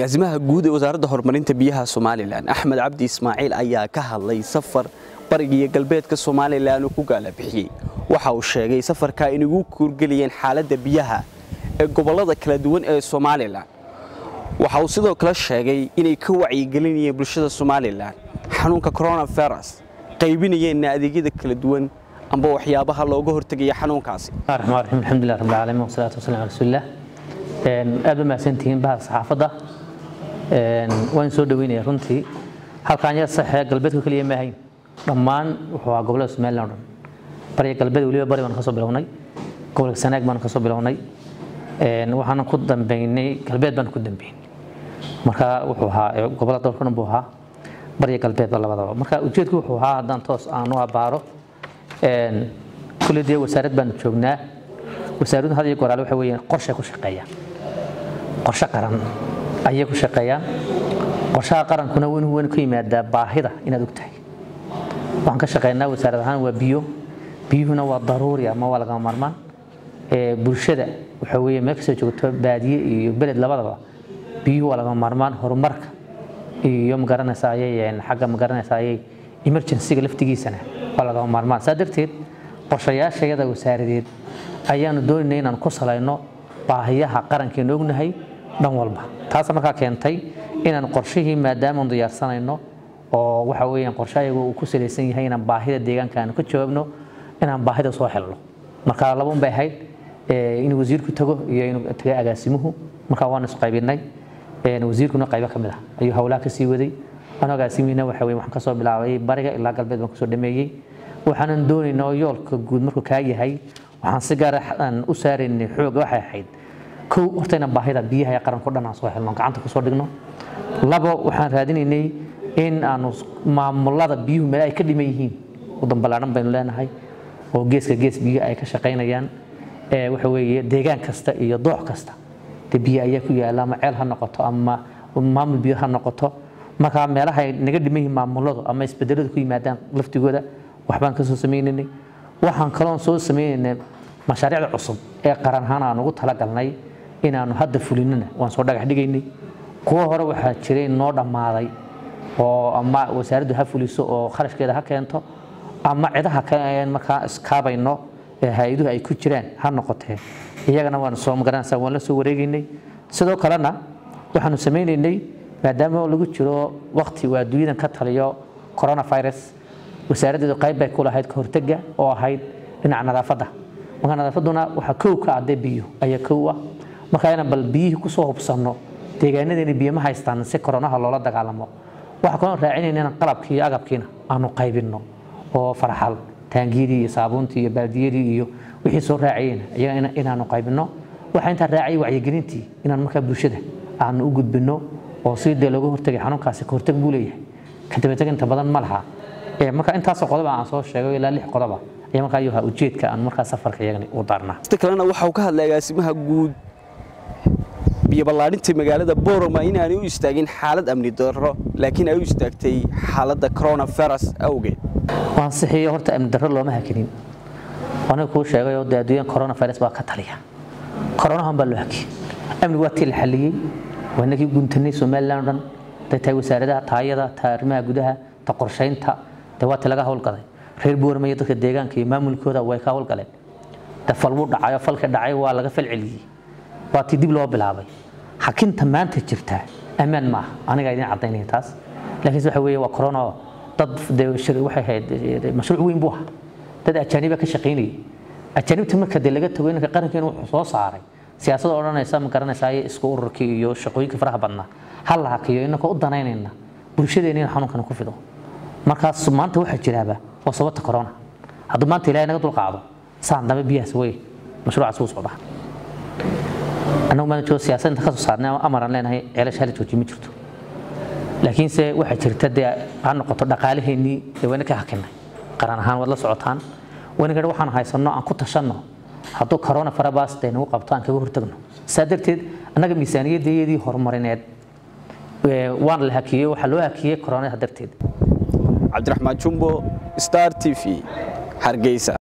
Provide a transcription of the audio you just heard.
agaasimaha guud ee wasaaradda horumarinta biyaha somalilan axmed cabdi ismaaciil ayaa ka hadlay safar bariga iyo galbeedka somalilan uu ku gaalabixiyey waxa uu sheegay safarka in ugu kuurgeliyeen xaaladda biyaha ee gobollada kala duwan ee somalilan waxa uu sidoo kale sheegay inay ka wacyigelinayeen bulshada somalilan xanuunka coronavirus qaybinayeenna adeegyada kala duwan amba waxyaabaha looga hortegaya xanuunkaasi الرحمن الرحيم الحمد لله رب العالمين والصلاة والسلام على رسول الله aad ba mahadsantihiin bahda saxaafadda waan soo dhaweynaya runtii halkaan yar saxee galbeedka keliya ma ahayn dhammaan wuxuu ahaa gobollada somaliland o dhan bariga galbeed weliba bari baan kasoo bilownay gobolka sanaag baan kasoo bilownay waxaana ku dambeynay galbeed baan ku dambeynay marka wuxuu ahaa gobollada dalka dhan buu ahaa bariga galbeedba labadaba marka ujeedku wuxuu ahaa haddaan toos aan u abaaro kulli dee wasaarad baanu joognaa wasaaraddu had iyo goraale waxa weeyaan qorshe ku shaqeeya qorshe qaran ayay ku shaqeeyaan qorshaha qarankuna win weyn ku yimaadaa baahida inaad og tahay waxaan ka shaqeynaa wasaarad ahaan waa biyo biyuhuna waa daruuri ama waa lagama maarmaan bulshada waxa weeye meel kastoo joogto baadiye iyo beled labadaba biyuhu waa lagama maarmaan horumarka iyo magaranaysa ayay xagga magaranaysa ayay emergencyga laftigiisana waa lagama maarmaan saa darteed qorshayaashayada wasaaradeed ayaanu doonaynay inaan ku salayno baahiyaha qarankeenu ognahay dhan walba taas markaa keentay inaan qorshihii maadaamaanu diyaarsanayno oo waxa weeyaan qorshahayagu uu ku salaysan yahay inaan baahida deegaanka aanu ka jawaabno inaan baahida soo helno marka labaun bay ahayd in wasiirku tago iyo inuu taga agaasimuhu markaa waanu isqaybinay wasiirkuna qaybo ka mid ah ayuu howlaha ka sii waday anuu agaasimihina waxa weeye waxaan kasoo bilaabay bariga ilaa galbeed baan kusoo dhameeyey waxaanan doonaynaa oo yoolka guud markuu kaa yahay waxaan si gaar aan u saaraynay xooga waxay ahayd kow horta inaan baahida biyaha ee qaranko dhan aan soo helno gacanta kusoo dhigno labo waxaan raadinaynay in aanu maamulada biyuhu meel ay ka dhiman yihiin wadan ballaaran baynu leenahay oo geeska gees biyo ay ka shaqaynayaan waxa weeye deegaan kasta iyo doox kasta dee biyo ayaa ku yaala ama ceel ha noqoto ama maamul biyo ha noqoto markaa meelaha ay naga dhiman yihiin maamuladu ama isbedeladu ku yimaadaan laftigooda waxbaan kasoo sameynaynay waxaan kaloon soo sameynaynay mashaariicda cusub ee qaran ahaan aan ugu talagalnay inaanu hadda fulinana waan soo dhagax dhigaynay kuwo hore waxaa jiray noo dhammaaday oo ama wasaaraddu ha fuliso oo kharashkeeda ha keento ama cidaha kale markaa iskaabayno ee hay-aduhu ay ku jiraan ha noqotee iyagana waan soo magaranaysaa waan la soo wareegaynay sidoo kalena waxaanu sameynaynay maadaama lagu jiro waqti uu adduunyadan ka taliyo coronavirus wasaaraddeedu qayb bay ku lahayd ka hortega oo ahayd dhinaca nadaafadda marka nadaafadduna waxaa kow ka adee biyo ayaa kow ah marka inaan bal biyihii kusoo hubsanno deegaanadeena biyo ma haystaan si koronaha loola dagaalamo waxaa kaloo raacinayna inaan qalabkii iyo agabkiina aanu qaybinno oo farxal taangiyadii iyo saabuuntii iyo baaldiyadii iyo wixii soo raaciyeen iyaga inaanu qaybinno waxaa intaa raaciyay wacyigelintii inaan markaa bulshada aanu u gudbinno oo si dee looga hortegay xanuunkaasi ka horteg buu leeyahay kadabateg inta badan ma laha marka intaasoo qodoba aan soo sheegay ilaa lix qodoba ayaa markaa ayuu ahaa ujeedka aan markaa safarka iyagani u daarnaa sida kalena waxa uu ka hadlay agaasimaha guud biyo ballaadhinta magaalada boroma inaanay u istaagin xaalad amni darro laakiin ay u istaagtay xaaladda coronavirus awgeed waan sixiyo horta amni darro looma hakinin aniga kuu sheegay oo dee adduunyan coronavirus baa ka taliya coronahan baa loo hakiyey amnigu waa tii la xalliyey waa inagii guntanay somaliland o dhan haday tahay wasaaradaha taayada ta arrimaha gudaha ta qorshaynta dee waa ti laga howlgalay reer boorama iyo dadka deegaanka iyo maamulkooda way ka howlgaleen de fal buu dhacay oo falka dhacay waa laga falceliyey waa tii dib loo bilaabay xakinta maanta jirta ammaan maaha aniga idin cadaynaya taas laakiinse waxa weeye waa corona dad dee waxay ahayd mashruuc weyn buu ahaa dad ajaaniba ka shaqaynayay ajaanibta marka dee laga tago inanka qarankeena wuxuu soo saaray siyaasadda odhanaysa ma garanaysa ayay isku ururkii iyo shaqooyinka faraha badnaa ha la hakiyo inanka u danaynayna bulshadeena in xanuunkana ku fido markaas maanta waxaa jiraaba waa sababta corona hadduu maanta ilaahay naga dulqaado saan dambe biyahaas wey mashruucaas wuu socdaa annagu maana joogo siyaasadda ka soo saarnay amaran leenahay ceelasha hala jooji ma jirto laakiinse waxaa jirta dee ha noqoto dhaqaalaheennii dee wayna ka hakinay qaran ahaan waad la socotaan wayna gadha waxaan haysanno aan ku tashanno hadduu corona farabaas dee nagu qabto aan kaga hortagno saa darteed annaga miisaaniyaddeedii horumarineed waan la hakiyey waxaa loo hakiyey coronaha darteed cabdiraxmaan jumbo star t v hargeysa